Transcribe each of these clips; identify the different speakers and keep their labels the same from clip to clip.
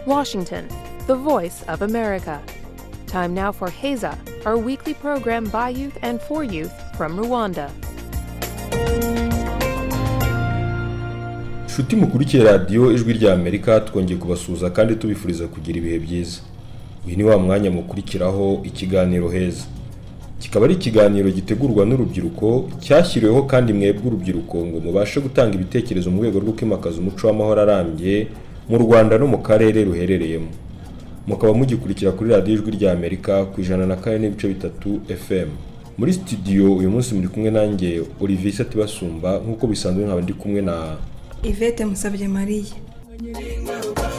Speaker 1: Washington, the voice of America. Time now for Heza, our weekly program by youth and for youth from Rwanda.
Speaker 2: nshuti mukurikiye radiyo ijwi rya amerika twongeye kubasuhuza kandi tubifuriza kugira ibihe byiza uyu ni wa mwanya mukurikiraho ikiganiro heza kikaba ari ikiganiro gitegurwa n'urubyiruko cyashyiriweho kandi mwebwe urubyiruko ngo mubashe gutanga ibitekerezo mu rwego rwo kwimakaza umuco w'amahoro arambye mu rwanda no mu karere ruherereyemo mukaba mugikurikira kuri radiyo ijwi rya amerika ku ijana na kane n'ibice bitatu fm muri studio uyu munsi muri kumwe nanjye olivier Satibasumba nk'uko bisanzwe nkaba ndi kumwe na
Speaker 3: Yvette Musabye Marie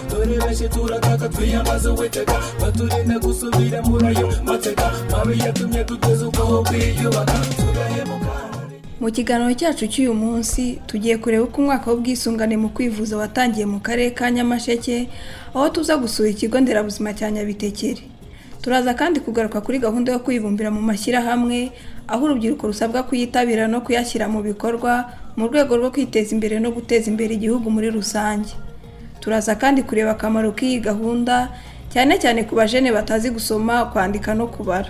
Speaker 4: dore benshi turataka twiyambaza uwiteka baturinde gusubira muri ayo mateka mabi yatumye duteza ubwoba kwiyubaka turahemuka
Speaker 3: mu kiganiro cyacu cy'uyu munsi tugiye kureba uko umwaka w'ubwisungane mu kwivuza watangiye mu karere ka Nyamasheke aho tuza gusura ikigo nderabuzima cya Nyabitekeri turaza kandi kugaruka kuri gahunda yo kwibumbira mu mashyirahamwe aho urubyiruko rusabwa kuyitabira no kuyashyira mu bikorwa mu rwego rwo kwiteza imbere no guteza imbere igihugu muri rusange turaza kandi kureba akamaro k'iyi gahunda cyane cyane ku bajene batazi gusoma kwandika no kubara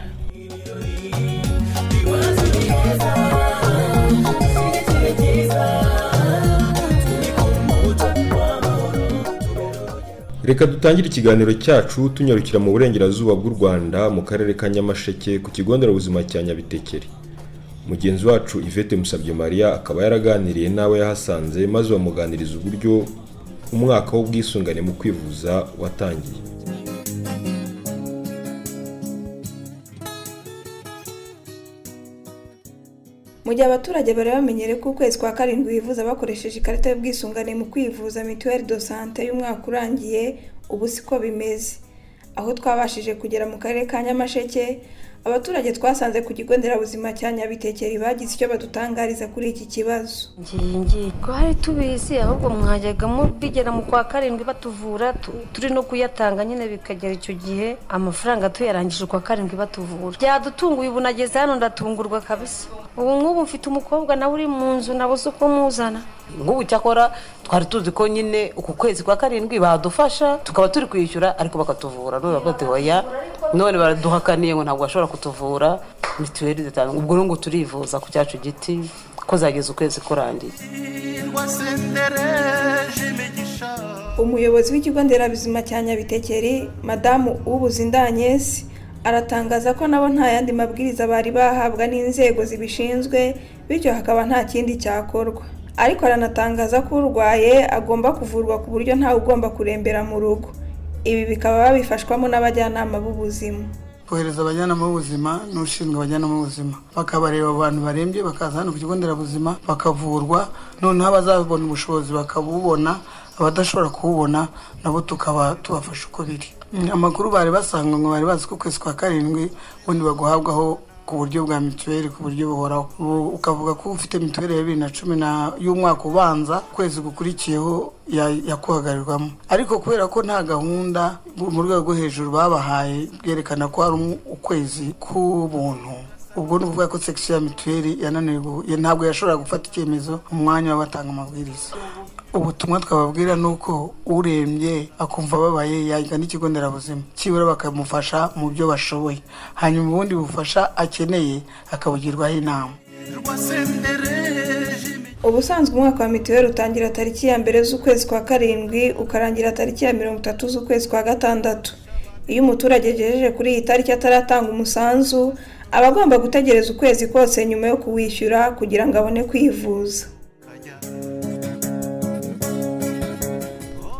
Speaker 2: Reka dutangire ikiganiro cyacu tunyarukira mu burengerazuba bw'u Rwanda mu karere ka Nyamasheke ku kigo nderabuzima cya Nyabitekeri. Mugenzi wacu Yvette Musabye Maria akaba yaraganiriye n'abo yahasanze maze bamuganiriza uburyo umwaka w'ubwisungane mu kwivuza watangiye.
Speaker 3: mu gihe abaturage bari bamenyereye ko ukwezi kwa karindwi bivuza bakoresheje ikarita y'ubwisungane mu kwivuza mituweli do sante y'umwaka urangiye ubu siko bimeze aho twabashije kugera mu karere ka nyamasheke abaturage twasanze ku kigo nderabuzima cya nyabitekeri bagize icyo badutangariza kuri iki kibazo
Speaker 5: ngiye twari tubizi ahubwo mwajyagamo bigera mu kwa karindwi batuvura tu- turi no kuyatanga nyine bikagera icyo gihe amafaranga tuyarangije ukwa karindwi batuvura byadutunguye ubu nageze hano ndatungurwa kabisa ubu nk'ubu mfite umukobwa nawe uri mu nzu nabuze uko muzana
Speaker 6: nk'ubu cyakora twari tuzi ko nyine uku kwezi kwa karindwi badufasha tukaba turi kwishyura ariko bakatuvura none bati hoya none baraduhakaniye ngo ntabwo bashobora kutuvura mituweli dutanga ubwo n'ubu turivuza ku cyacu giti ko zageze ukwezi kurangiye
Speaker 4: hirwa sendereje imigisha
Speaker 3: umuyobozi w'ikigo nderabuzima cya nyabitekeri madamu w'ubuzindanyes aratangaza ko nabo nta yandi mabwiriza bari bahabwa n'inzego zibishinzwe bityo hakaba nta kindi cyakorwa ariko aranatangaza ko urwaye agomba kuvurwa ku buryo ntawe ugomba kurembera mu rugo ibi bikaba babifashwamo n'abajyanama b'ubuzima
Speaker 7: kohereza abajyanama b'ubuzima n'ushinzwe abajyanama b'ubuzima bakabareba abo bantu barembye bakaza hano ku kigo nderabuzima bakavurwa noneho abazabona ubushobozi bakabubona abadashobora kuwubona nabo tukaba tubafasha uko biri amakuru bari basanga ngo bari bazi ko ukwezi kwa karindwi ubundi baguhabwaho ku buryo bwa mituweli ku buryo buhoraho Ubu ukavuga ko ufite mituweli ya bibiri na cumi na y'umwaka ubanza ukwezi gukurikiyeho ya- yakuhagarirwamo ariko kubera ko nta gahunda bu- mu rwego rwo hejuru babahaye bwerekana ko hari um- ukwezi k'ubuntu ubwo ni ukuvuga ko sekisiyo ya mituweli yananiwe gu- ya- ntabwo yashoboraga gufata icyemezo mu mwanya w'abatanga amabwiriza ubutumwa twababwira ni uko urembye akumva ababaye yagana ikigo nderabuzima kibura bakamufasha mu byo bashoboye hanyuma ubundi bufasha akeneye akabugirwaho inama
Speaker 4: hirwa sendereje imigisha
Speaker 3: ubusanzwe umwaka wa mituweli utangira tariki ya mbere z'ukwezi kwa karindwi ukarangira tariki ya mirongo itatu z'ukwezi kwa gatandatu iyo umuturage agejeje kuri iyi tariki ataratanga umusanzu aba agomba gutegereza ukwezi kose nyuma yo kuwishyura kugira ngo abone kwivuza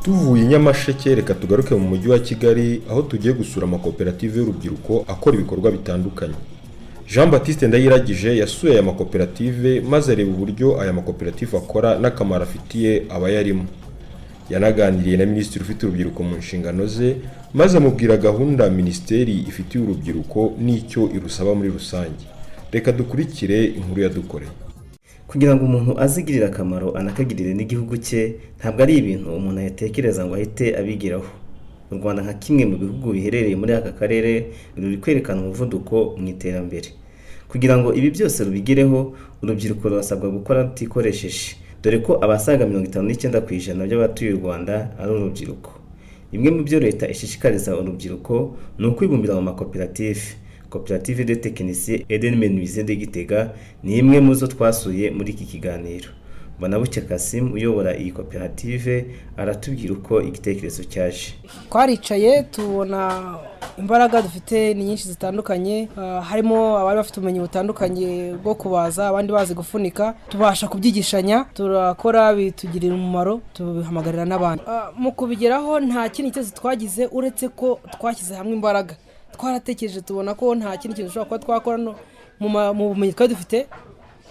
Speaker 2: Tuvuye i Nyamasheke reka tugaruke mu mujyi wa Kigali aho tugiye gusura amakoperative y'urubyiruko akora ibikorwa bitandukanye. Jean Baptiste Ndayiragije yasuye aya makoperative maze areba uburyo aya makoperative akora n'akamaro afitiye abayarimo. Yanaganiriye na minisitiri ufite urubyiruko mu nshingano ze maze amubwira gahunda minisiteri ifitiye urubyiruko n'icyo irusaba muri rusange. Reka dukurikire inkuru yadukoreye.
Speaker 8: kugira ngo umuntu azigirire akamaro anakagirire n'igihugu cye ntabwo ari ibintu umuntu yatekereza ngo ahite abigeraho u rwanda nka kimwe mu bihugu biherereye muri aka karere ruri kwerekana umuvuduko mu iterambere kugira ngo ibi byose rubigireho urubyiruko rurasabwa gukora rutikoresheje dore ko abasaga mirongo itanu n'icyenda ku ijana by'abatuye u rwanda ari urubyiruko bimwe mu byo leta ishishikariza urubyiruko ni ukwibumbira mu makoperative koperative de tekinisiye edenmen de gitega ni imwe mu zo twasuye muri iki kiganiro banabuke kasimu uyobora iyi koperative aratubwira uko igitekerezo cyaje
Speaker 9: twaricaye tubona imbaraga dufite ni nyinshi zitandukanye ah, harimo abari bafite ubumenyi butandukanye bwo kubaza abandi bazi gufunika tubasha kubyigishanya turakora bitugirira umumaro tubihamagarira n'abandi Ah, mu kubigeraho nta kindi cyose twagize uretse ko twashyize hamwe imbaraga twaratekereje tubona ko nta kindi kintu dushobora kuba twakora no- mu ma- mu bumenyi twari dufite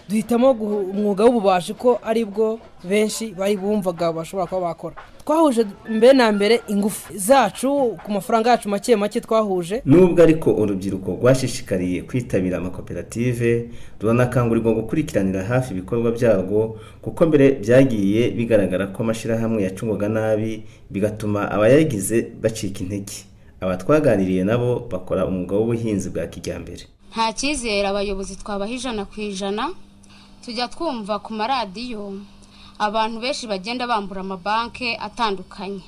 Speaker 9: duhitamo guhu- umwuga w'ububaji ko ari bwo benshi bari bumvaga bashobora kuba bakora twahuje mbere na mbere ingufu zacu ku mafaranga yacu make make twahuje
Speaker 8: nubwo ariko urubyiruko rwashishikariye kwitabira amakoperative ruranakangurirwa gukurikiranira hafi ibikorwa byarwo kuko mbere byagiye bigaragara ko amashyirahamwe yacungwaga nabi bigatuma abayagize bacika intege aba twaganiriye nabo bakora umwuga w'ubuhinzi bwa kijyambere
Speaker 10: nta cyizere abayobozi twabaha ijana ku ijana tujya twumva ku maradiyo abantu benshi bagenda bambura amabanki atandukanye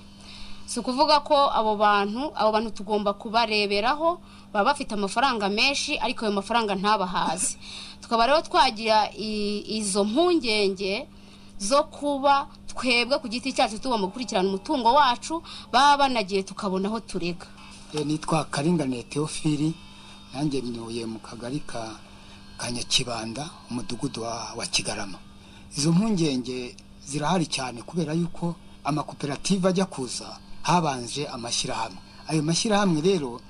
Speaker 10: si ukuvuga ko abo bantu abo bantu tugomba kubareberaho baba bafite amafaranga menshi ariko ayo mafaranga ntabahaze tukaba rero twagira i- izo mpungenge zo kuba twebwe ku giti cyacu tugomba gukurikirana umutungo wacu baba banagiye tukabona aho turega
Speaker 11: Eh, nitwa karinganiye teofili nanjye ntuye mu kagari ka kanyakibanda umudugudu wa, wa kigarama izo mpungenge zirahari cyane kubera yuko amakoperative ajya kuza habanje amashyirahamwe ayo mashyirahamwe rero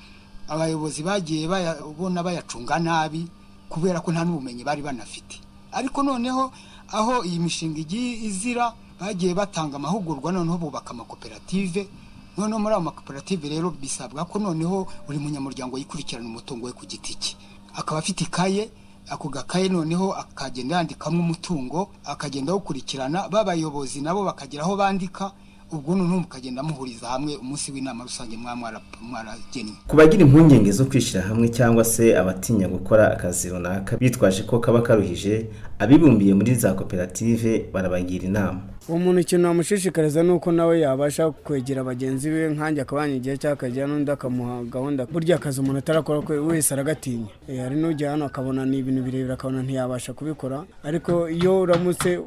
Speaker 11: abayobozi bagiye bayabona bayacunga nabi kubera ko nta n'ubumenyi bari banafite ariko noneho aho iyi mishinga igiye izira bagiye batanga amahugurwa noneho bubaka amakoperative noneho muri ayo makoperative rero bisabwa ko noneho buri munyamuryango yikurikirana umutungo we ku giti cye akaba afite ikaye ako gakaye noneho akagenda yandikamo umutungo akagenda awukurikirana b'abayobozi nabo bakagera aho bandika ubwo noneho mukagenda muhuriza hamwe umunsi w'inama rusange mwa mwara- mwaragennye
Speaker 8: ku bagira impungenge zo kwishyira hamwe cyangwa se abatinya gukora akazi runaka bitwaje ko kaba karuhije abibumbiye muri za koperative barabagira inama
Speaker 12: uwo muntu ikintu namushishikariza ni uko nawe yabasha kwegera bagenzi be nkanjye akaba yanyigiye cyangwa akagira n'undi akamuha gahunda burya akazi umuntu atarakora kwe wese aragatinya Eh, hari n'ujya hano akabona ni ibintu birebire akabona ntiyabasha kubikora ariko iyo uramutse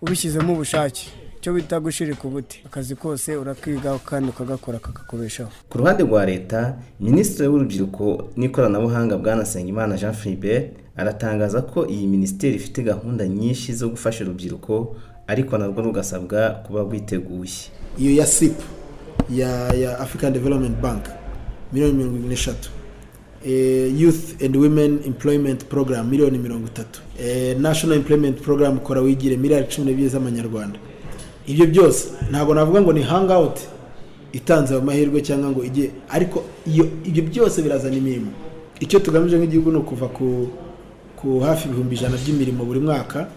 Speaker 12: ubishyizemo ubushake icyo bita gushirika ubuti akazi kose urakiga kandi ukagakora kakakubeshaho
Speaker 8: ku ruhande rwa leta minisitiri w'urubyiruko n'ikoranabuhanga bwana nsengimana jean philibert aratangaza ko iyi minisiteri ifite gahunda nyinshi zo gufasha urubyiruko ariko narwo rugasabwa kuba rwiteguye
Speaker 13: iyo ya sipu ya ya african development bank miliyoni mirongo irindwi n'eshatu Eh, youth and women employment program miliyoni mirongo itatu Eh, national employment program kora wigire miliyari cumi n'ebyiri z'amanyarwanda ibyo byose ntabwo navuga ngo ni hangawuti itanze ayo mahirwe cyangwa ngo ijye ariko iyo ibyo byose birazana imirimo icyo tugamije nk'igihugu ni ukuva ku ku hafi ibihumbi ijana by'imirimo buri mwaka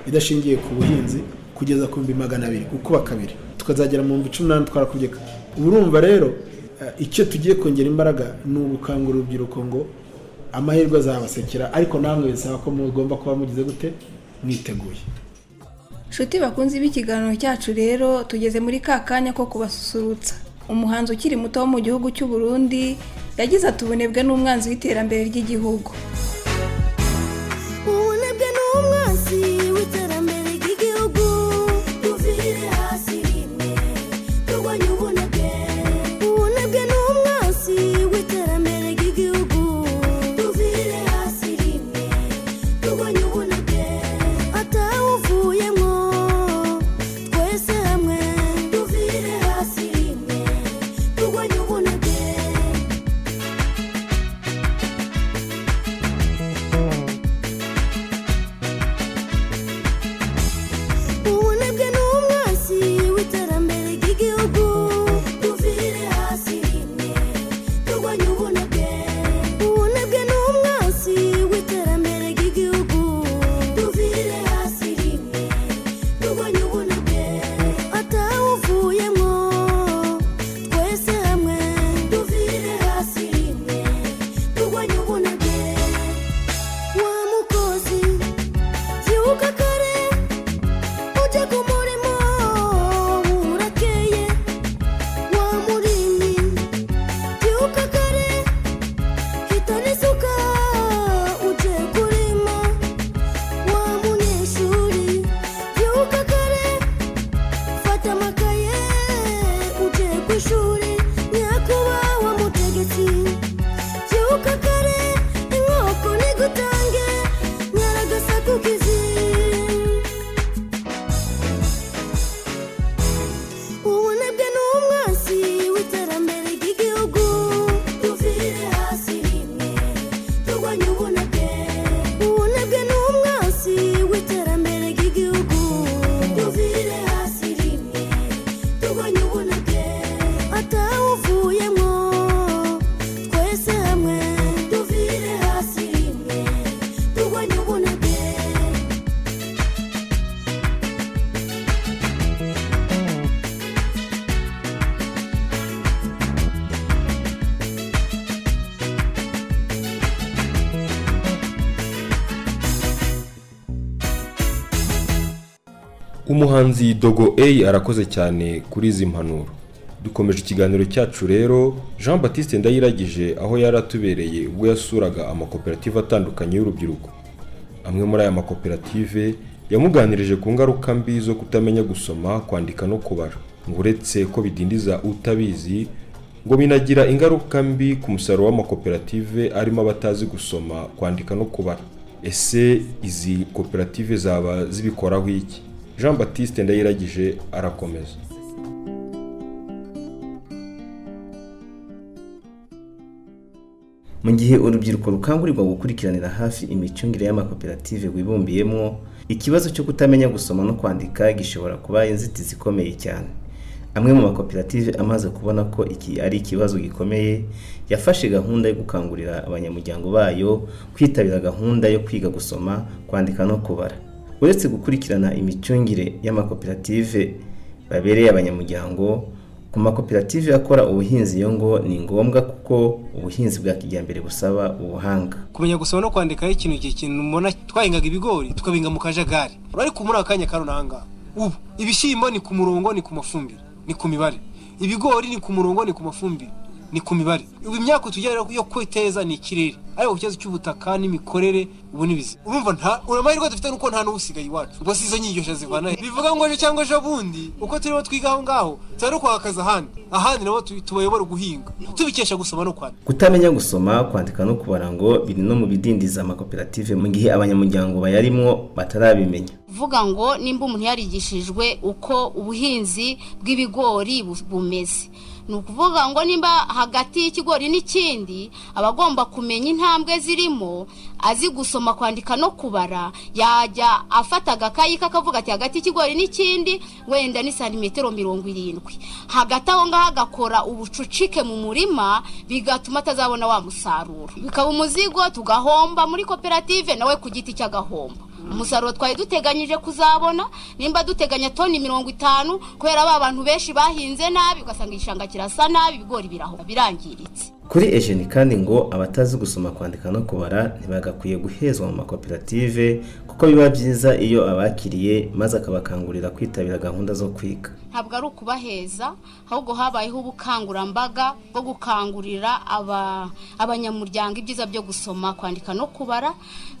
Speaker 13: idashingiye ku buhinzi kugeza ku bihumbi magana abiri gukuba kabiri tukazagera mu bihumbi cumi n'umunani twarakubye ubu urumva rero eh, icyo tugiye kongera imbaraga ni ugukangura urubyiruko ngo amahirwe azabasekera ariko namwe bisaba ko mugomba kuba mugize gute mwiteguye
Speaker 3: nshuti bakunze b'ikiganiro cyacu rero tugeze muri ka kanya ko kubasusurutsa umuhanzi ukiri muto wo mu gihugu cy'u Burundi yagize ati ubunebwe n'umwanzi w'iterambere ry'igihugu
Speaker 14: ubunebwe n'umwanzi w'iterambere ry'igihugu tuvire hasi rimwe turwanye ubunebwe ubunebwe n'umwanzi w'iterambere ry'igihugu tuvire hasi rimwe turwanye ubunebwe atawuvuyemo twese hamwe tuvire hasi rimwe turwanye ubunebwe
Speaker 2: umuhanzi dogo a arakoze cyane kuri izi mpanuro dukomeje ikiganiro cyacu rero jean batiste ndayiragije aho yari atubereye ubwo yasuraga amakoperative atandukanye y'urubyiruko amwe muri aya makoperative yamuganirije ku ngaruka mbi zo kutamenya gusoma kwandika no kubara ngo uretse ko bidindiza utabizi ngo binagira ingaruka mbi ku musaruro w'amakoperative arimo abatazi gusoma kwandika no kubara ese izi koperative zaba zibikoraho iki jean batiste ndayiragije arakomeza
Speaker 8: mu gihe urubyiruko rukangurirwa gukurikiranira hafi imicungire y'amakoperative wibumbiyemo ikibazo cyo kutamenya gusoma no kwandika gishobora kuba inzitizi ikomeye cyane amwe mu makoperative amaze kubona ko iki ari ikibazo gikomeye yafashe gahunda yo gukangurira abanyamuryango bayo kwitabira gahunda yo kwiga gusoma kwandika no kubara uretse gukurikirana imicungire y'amakoperative babereye abanyamuryango ku makoperative akora ubuhinzi yo ngo ni ngombwa kuko ubuhinzi bwa kijyambere busaba ubuhanga
Speaker 15: kumenya gusoma no kwandika ari ikintu igihe kintu mubona twahingaga ibigori tukabihinga mu kajagari ariko muri aka kanya karunanga ubu ibishyimbo ni ku murongo ni ku mafumbire ni ku mibare ibigori ni ku murongo ni ku mafumbire ni ku mibare ubu imyaka tujyana yo kwiteza ni ikirere ariko ku kibazo cy'ubutaka n'imikorere ubu n'ibizi urumva nta uramahirwe dufite nuko nta n'usigaye iwacu ubwo si izo nyigisho zivanayo bivuga ngo ejo cyangwa ejo bundi uko turimo twiga aho ngaho tuba no kwakaza ahandi ahandi nabo tu- tubayobora guhinga tubikesha gusoma no kwandika
Speaker 8: kutamenya gusoma kwandika no kubara ngo biri no mu bidindiza amakoperative mu gihe abanyamuryango bayarimo batarabimenya
Speaker 10: vuga ngo nimba umuntu yarigishijwe uko ubuhinzi bw'ibigori bu- bumeze ni ukuvuga ngo nimba hagati y'ikigori n'ikindi aba agomba kumenya intambwe zirimo azi gusoma kwandika no kubara yajya afata agakayi ke akavuga ati hagati y'ikigori n'ikindi wenda ni santimetero mirongo irindwi hagati aho ngaho agakora ubucucike mu murima bigatuma atazabona wa musaruro bikaba umuzigo tugahomba muri koperative nawe ku giti cy'agahombo umusaruro twari duteganyije kuzabona nimba duteganya toni mirongo itanu kubera ba bantu benshi bahinze nabi ugasanga igishanga kirasa nabi ibigori biraho birangiritse
Speaker 8: kuri ejeni kandi ngo abatazi gusoma kwandika no kubara ntibagakwiye guhezwa mu makoperative kuko biba byiza iyo abakiriye maze akabakangurira kwitabira gahunda zo kwiga
Speaker 10: ntabwo ari ukubaheza ahubwo habayeho ubukangurambaga bwo gukangurira aba- abanyamuryango ibyiza byo gusoma kwandika no kubara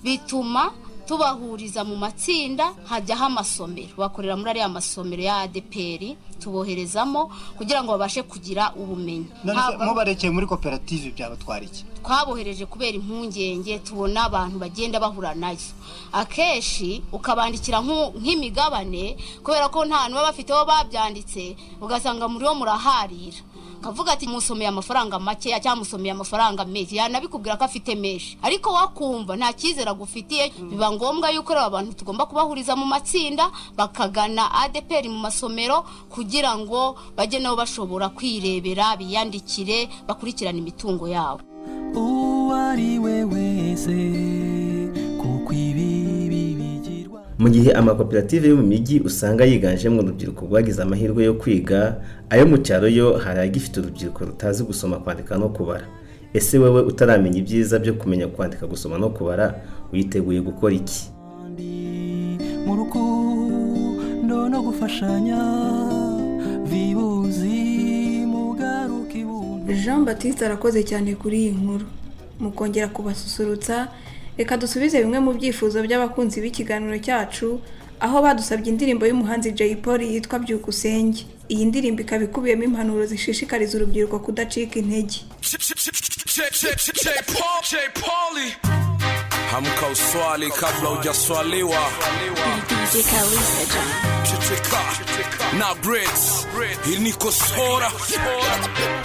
Speaker 10: bituma tubahuriza mu matsinda hajyaho amasomero bakorera muri ariya masomero ya adpr tuboherezamo kugira ngo babashe kugira ubumenyi Ntabwo-
Speaker 15: mubarekeye muri koperative byabatwara iki
Speaker 10: twabohereje kubera impungenge tubona abantu bagenda bahura nazo akenshi ukabandikira nk'u- nk'imigabane kubera ko nta n'uba bafite aho babyanditse ugasanga muri wo muraharira kavuga ati musomeye amafaranga makeya cyangwa musomeye amafaranga menshi yanabikubwira ko afite menshi ariko wakumva nta cyizere agufitiye biba ngombwa yuko rero abantu tugomba kubahuriza mu matsinda bakagana adeperi mu masomero kugira ngo bajye nabo bashobora kwirebera biyandikire bakurikirane imitungo yabo
Speaker 4: uwo ari we wese kuko ibibi bigirwa
Speaker 8: mu gihe amakoperative yo mu mijyi usanga yiganjemo urubyiruko rwagize amahirwe yo kwiga ayo mu cyaro yo hari agifite urubyiruko rutazi gusoma kwandika no kubara ese wowe utaramenya ibyiza byo kumenya kwandika gusoma no kubara witeguye gukora iki
Speaker 4: mu rukundo no gufashanya vibuzi mugaruke
Speaker 3: jean batiste arakoze cyane kuri iyi nkuru mukongera kubasusurutsa reka dusubize bimwe mu byifuzo by'abakunzi b'ikiganiro cyacu aho badusabye indirimbo y'umuhanzi jay polly yitwa byukusenge iyi ndirimbo ikaba ikubiyemo impanuro zishishikariza urubyiruko kudacika intege
Speaker 16: J Pauli hamka uswali kabla hujaswaliwa Checheca. na brits iri ni kosora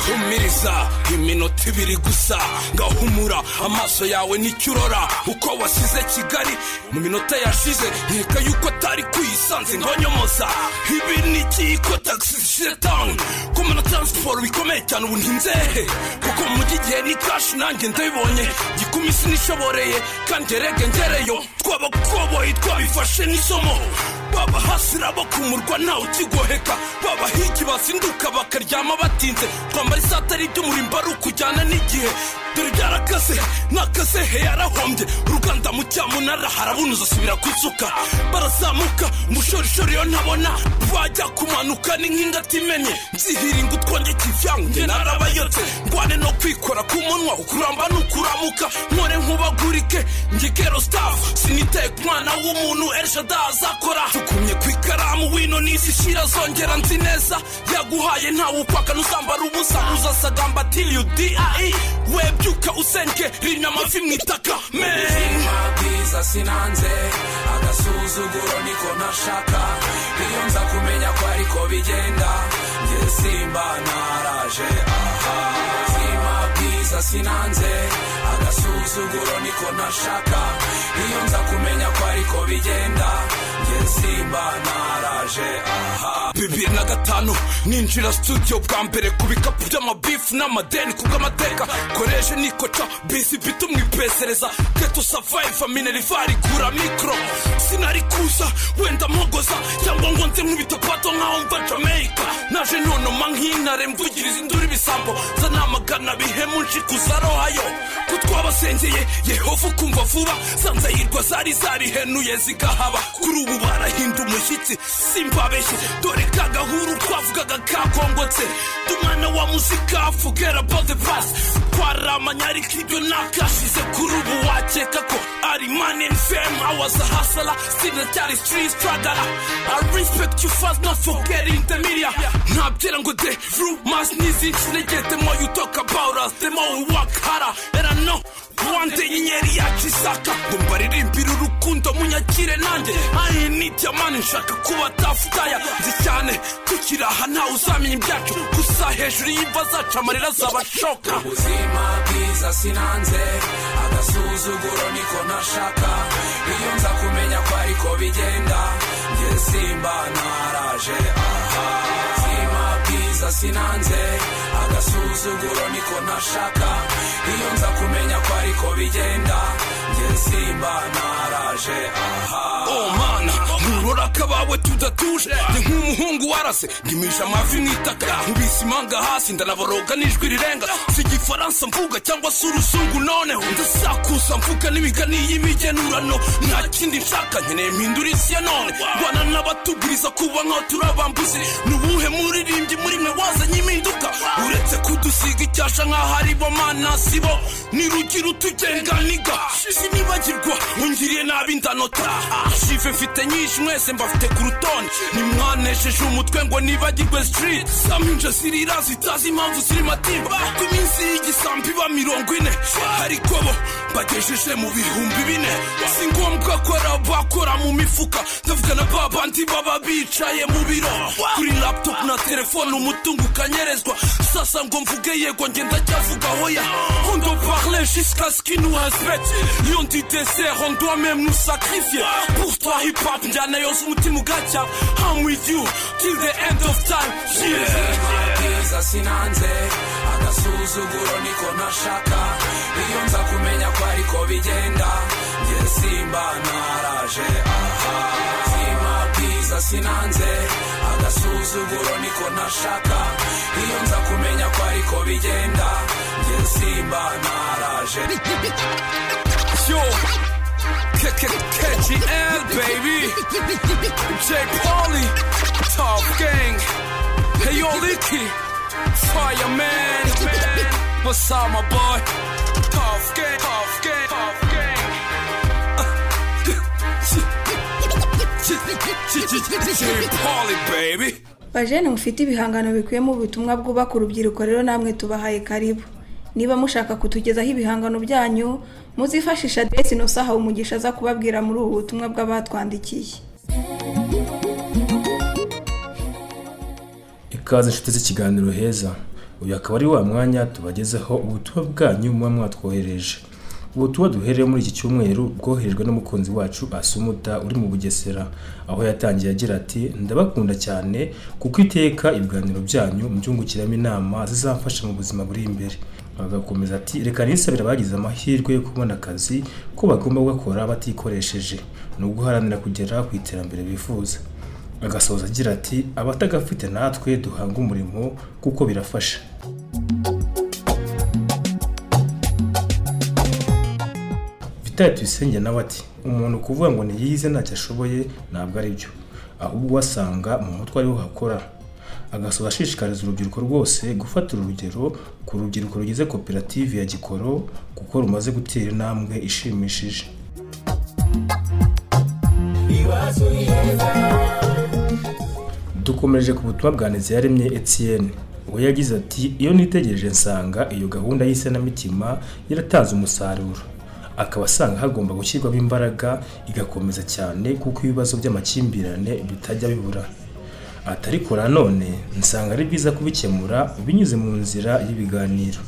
Speaker 16: humiriza iminota ibiri gusa ngahumura amaso yawe nicyo urora uko wasize kigali mu minota yashize nkeka yuko atari kuyisanze ngonyomoza ibi ni ikiyiko tagisi zishyire tawuni kumwe na taransiporo bikomeye cyane ubu ntinzehe kuko mu mujyi igihe ni kashi nanjye ndabibonye gikumi sinishoboreye kandi erege ngereyo twabakoboyi twabifashe n'isomo babahasira bakumurwa ntawe ukigoheka babahigi bazinduka bakaryama batinze twambara isaha atari iby'umurimbo ari ukujyana n'igihe dore byarakase nakase he yarahombye uruganda mu cyamunara harabunuza asubira ku isuka barazamuka umushorishori yo ntabona bajya kumanuka ni nk'ingata imenye nzihiringa utwonge kivyangu nge narabayotse ngwane no kwikora ku munwa ukuramba n'ukuramuka nkore nkubagurike ngegero staff sinitaye ku mwana w'umuntu elshada azakora tukumye ku ikaramu wino n'isi shira zongera nzi neza yaguhaye ntawe upaka n'uzambara ubusa uzasagamba till you die webyuka usenke rimya amavi mu itaka men
Speaker 4: ubuzima bwiza sinanze agasuzuguro niko nashaka iyo nza kumenya ko ariko bigenda njye simba naraje aha ubuzima bwiza sinanze agasuzuguro niko nashaka iyo nza kumenya ko ariko bigenda njye simba naraje aha
Speaker 16: bibiri na gatanu ninjira studio bwa mbere ku bikapu by'amabifu n'amadeni kubw'amateka koreje nikoca bisi bita umwipesereza keto savayiva minerivari gura mikoro sinari kuza wenda mpogoza cyangwa ngo nze nk'ibitopato nkaho mva jamaica naje nonoma nk'intare mvugiriza induru ibisambo zanamagana bihemu nshikuza rohayo ko twabasengeye yehova ukumva vuba za nzayirwa zari zarihenuye zigahaba kuri ubu barahinda umushyitsi simbabeshye dore ka gahuru twavugaga kakongotse dumwana wa muzika forget about the past twaramanya ariko ibyo nakashize kuri ubu wakeka ko ari man and fame I was a hustler sinacyari street struggler I respect you fast not forgetting the media ntabyera ngo the rumors n'izindi sinegeye the more you talk about us the more we work harder and I know wande inyenyeri yacu isaka ngo mbaririmbire urukundo munyakire nanjye ayi ni diamani nshaka kuba tafutaya nzi cyane tukiri aha ntawe uzamenya ibyacu gusa hejuru y'imva zacu amarira azabashoka
Speaker 4: ubuzima bwiza sinanze agasuzuguro niko nashaka iyo nza kumenya ko ariko bigenda njye simba naraje aha ubuzima bwiza sinanze agasuzuguro niko nashaka iyo nza kumenya ko ariko bigenda njye simba naraje aha
Speaker 16: oh mana nturora akabawe tudatuje ni nk'umuhungu warase ndimisha amavi mu itaka nkubise imanga hasi ndanaboroga n'ijwi rirenga si igifaransa mvuga cyangwa se uruzungu noneho ndasakuza mvuga n'imigani y'imigenurano nta kindi nshaka nkeneye mpindura isi ya none bana n'abatuguriza kuba nkaho turi abambuzi ni ubuhe muririmbyi muri mwe wazanye impinduka uretse kudusiga icyasha nkaho ari bo mana si bo ni rugira utugenganiga sinibagirwa ungiriye nabi ndanota shive mfite nyinshi mwese mbafite ku rutonde nimwanesheje umutwe ngo nibagirwe street saminja zirira zitazi impamvu ziri matimba ku minsi y'igisambi iba mirongo ine ariko bo bagejeje mu bihumbi bine si ngombwa ko ari abakora mu mifuka ndavuga na babandi baba bicaye mu biro kuri laptop na telefone umutungo ukanyerezwa sasa ngo mvuge yego ngenda cyavuga hoya on doit parler jusqu'à ce qu'il nous respecte iyo ndi dessert on doit même nous sacrifier pour toi hip hop njyana yose umutima ugacya I'm with you till the end of time
Speaker 4: ubuzima
Speaker 16: yeah
Speaker 4: bwiza sinanze agasuzuguro niko nashaka iyo nza kumenya ko ariko bigenda njye simba naraje aha ubuzima bwiza sinanze agasuzuguro niko nashaka iyo nza kumenya ko ariko bigenda njye simba naraje
Speaker 16: yo KKKGL baby J Polly Top Gang Hey yo Licky Fireman What's up my boy Top Gang Top Gang Top Gang J Polly baby
Speaker 3: bajene mufite ibihangano bikubiyemo ubutumwa bwubaka urubyiruko rero namwe tubahaye karibu niba mushaka kutugezaho ibihangano byanyu muzifashisha adresi inosahawe umugisha aza kubabwira muri ubu butumwa bw'abatwandikiye
Speaker 17: ikaze inshuti z'ikiganiro heza uyu akaba ari wa mwanya tubagezeho ubutumwa bwanyu muba mwatwohereje ubutumwa duhereye muri iki cyumweru bwoherejwe n'umukunzi wacu asumuta uri mu bugesera aho yatangiye agira ati ndabakunda cyane kuko iteka ibiganiro byanyu mbyungukiramo inama zizamfasha mu buzima buri imbere agakomeza ati reka nisabira bagize amahirwe yo kubona akazi ko bagomba gukora batikoresheje ni uguharanira kugera ku iterambere bifuza agasoza agira ati abatagafite natwe duhanga umurimo kuko birafasha Victor Tuyisenge nawe ati umuntu kuvuga ngo ntiyize ntacyo ashoboye ntabwo ari byo ahubwo wasanga mu mutwe ariho hakora agasoza ashishikariza urubyiruko rwose gufatira urugero ku rubyiruko rugize koperative ya gikoro kuko rumaze gutera intambwe ishimishije dukomeje ku butumwa bwa neza yaremye Etienne we yagize ati iyo nitegereje nsanga iyo gahunda y'isenamitima yaratanze umusaruro akaba asanga hagomba gushyirwamo imbaraga igakomeza cyane kuko ibibazo by'amakimbirane bitajya bibura Ati ariko nanone nsanga ari byiza kubikemura binyuze mu nzira y'ibiganiro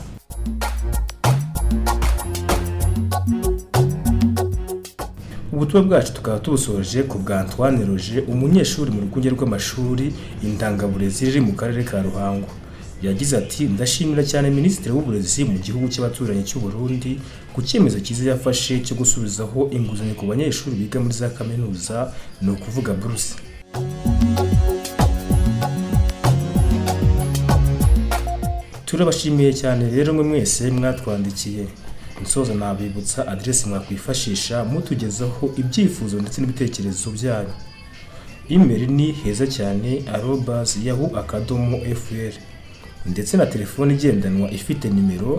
Speaker 17: ubutumwa bwacu tukaba tubusoje ku bwa Antoine Roje umunyeshuri mu rwunge rw'amashuri indangaburezi riri mu karere ka Ruhango yagize ati ndashimira cyane minisitiri w'uburezi mu gihugu cy'abaturanyi cy'u Burundi ku cyemezo cyiza yafashe cyo gusubizaho inguzanyo ku banyeshuri biga muri za kaminuza ni ukuvuga buruse turabashimiye cyane rero mwe mwese mwatwandikiye nsoza nabibutsa aderesi mwakwifashisha mutugezaho ibyifuzo ndetse n'ibitekerezo byanyu imeri ni heza cyane arobas yahu akadomo fr ndetse na telefone igendanwa ifite nimero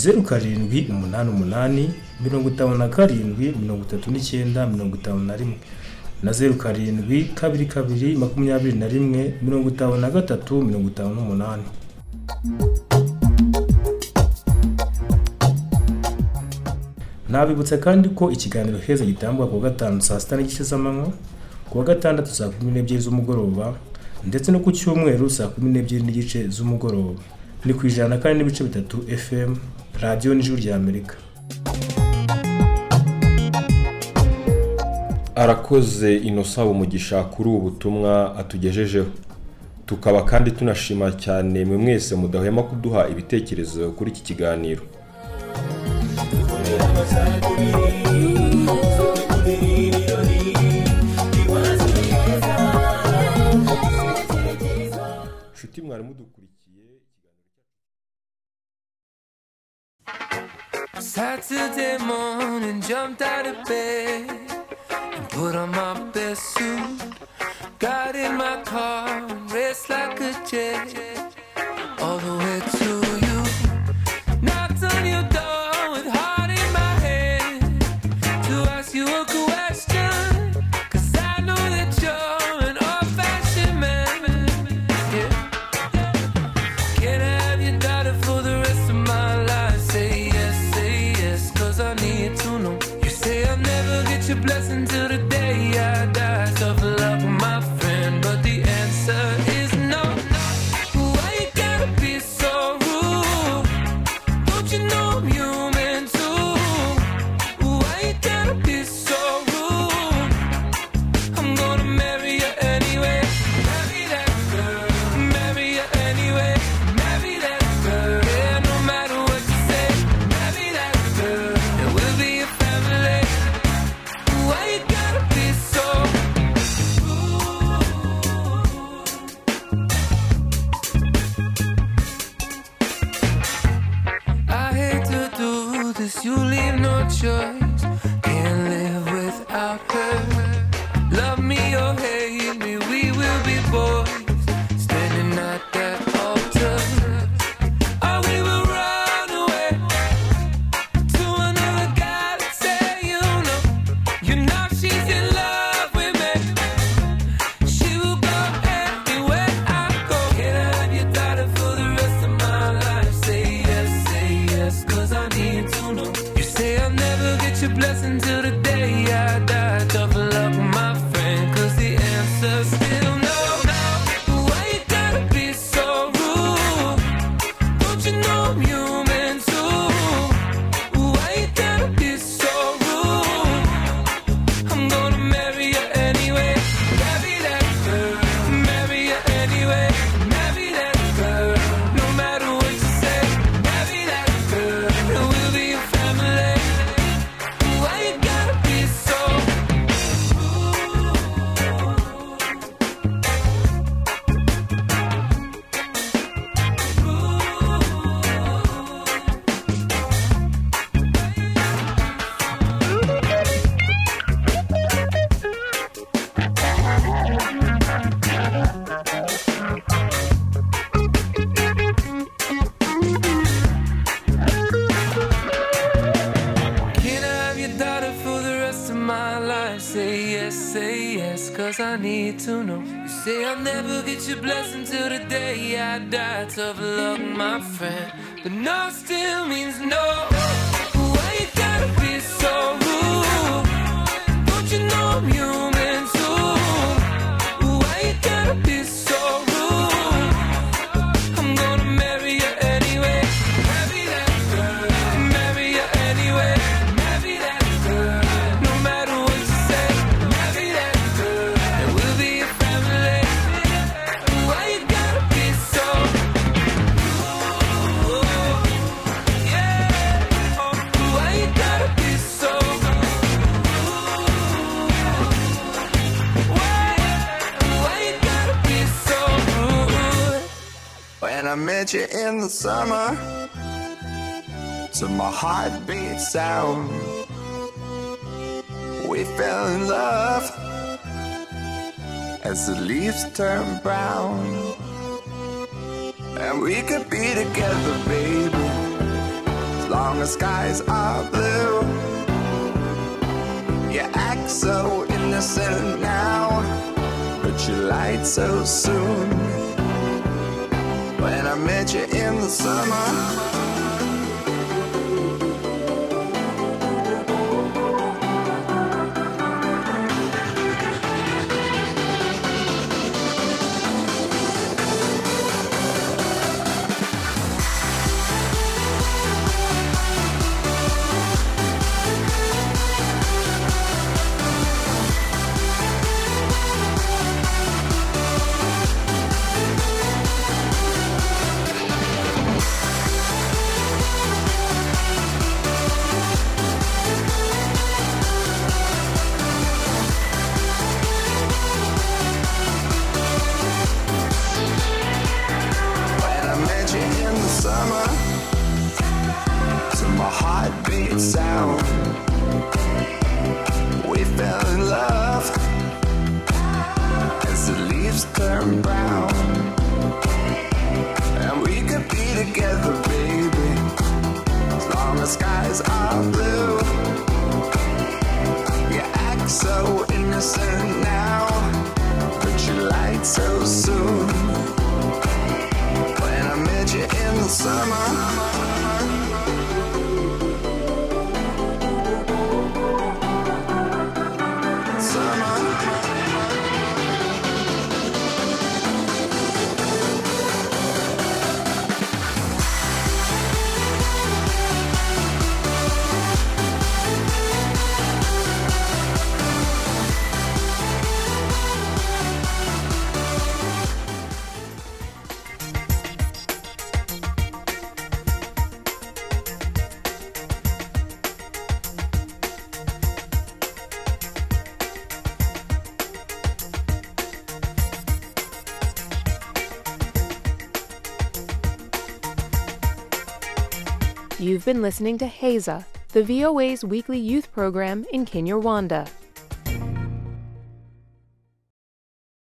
Speaker 17: zeru karindwi umunani umunani mirongo itanu na karindwi mirongo itatu n'icyenda mirongo itanu na rimwe na zeru karindwi kabiri kabiri makumyabiri na rimwe mirongo itanu na gatatu mirongo itanu n'umunani nabibutsa kandi ko ikiganiro heza gitangwa kuwa gatanu saa sita n'igice z'amanywa kuwa gatandatu saa kumi n'ebyiri z'umugoroba ndetse no ku cyumweru saa kumi n'ebyiri n'igice z'umugoroba ni ku ijana na kane n'ibice bitatu fm radiyo n'ijuru rya amerika
Speaker 2: arakoze inosaba umugisha kuri ubu butumwa atugejejeho tukaba kandi tunashima cyane mwe mwese mudahwema kuduha ibitekerezo kuri iki kiganiro nshuti mwari mudukurikiye
Speaker 18: Saturday morning, jumped out of bed and put on my best suit. Got in my car and raced like a jet all the way to you. Knocked on your door with heart in my head to ask you a question. Cause I know that you're an old fashioned man. Yeah. Can I have your daughter for the rest of my life? Say yes, say yes, cause I need to know. You say I'll never get your blessing till the day I die. Tough love, my friend, but the answer is no. Why you gotta be so rude? Don't you know I'm human too? Why you gotta be so rude? I'm gonna marry you anyway. Marry that girl. Marry you anyway. Marry that girl. Yeah, no matter what you say. Marry that girl. And we'll be a family. Why you gotta be so rude? I hate to do this. You leave no choice. Can't live without her. Love me or hate me, we will be boys. Standing at that altar. Oh, we will run away to another guy to say, you know, you know she's in love with me. She will go anywhere I go. Can I have your daughter for the rest of my life? Say yes, say yes, cause I need to know. You say I'll never get your blessing till the day I die. Double up, my friend, cause the answer's still no. Why you gotta be so rude? Don't you know I'm human too? Why you gotta be so rude? I'm gonna marry you anyway. Marry that girl. Marry you anyway. Marry that girl. No matter what you say. Marry that girl. And we'll be a family. Why you gotta be so rude? things I need to know. You say I'll never get your blessing till the day I die. Tough luck, my friend. But no still means no. Why you gotta be so rude? Don't you know I'm human too? Why you gotta be so rude? I'm gonna marry you anyway. Marry that girl. Marry you anyway. Marry that girl. No matter what you say. Marry that girl. And we'll be a family. Why you gotta be so? Ooh, yeah. Oh, Why you gotta be so? Ooh, Why? Why you gotta be so rude?
Speaker 19: When I met you in the summer, to my heartbeat sound, we fell in love as the leaves turn brown. And we could be together, baby, as long as skies are blue. You act so innocent now, but you lied so soon. When I met you in the summer. When I met you in the summer, to my heartbeat sound, we fell in love as the leaves turn brown. And we could be together, baby, as long as skies are blue. You act so innocent now, but you lied so soon. When I met you in the summer. Summer.
Speaker 1: You've been listening to Haza, the VOA's weekly youth program in Kinyarwanda.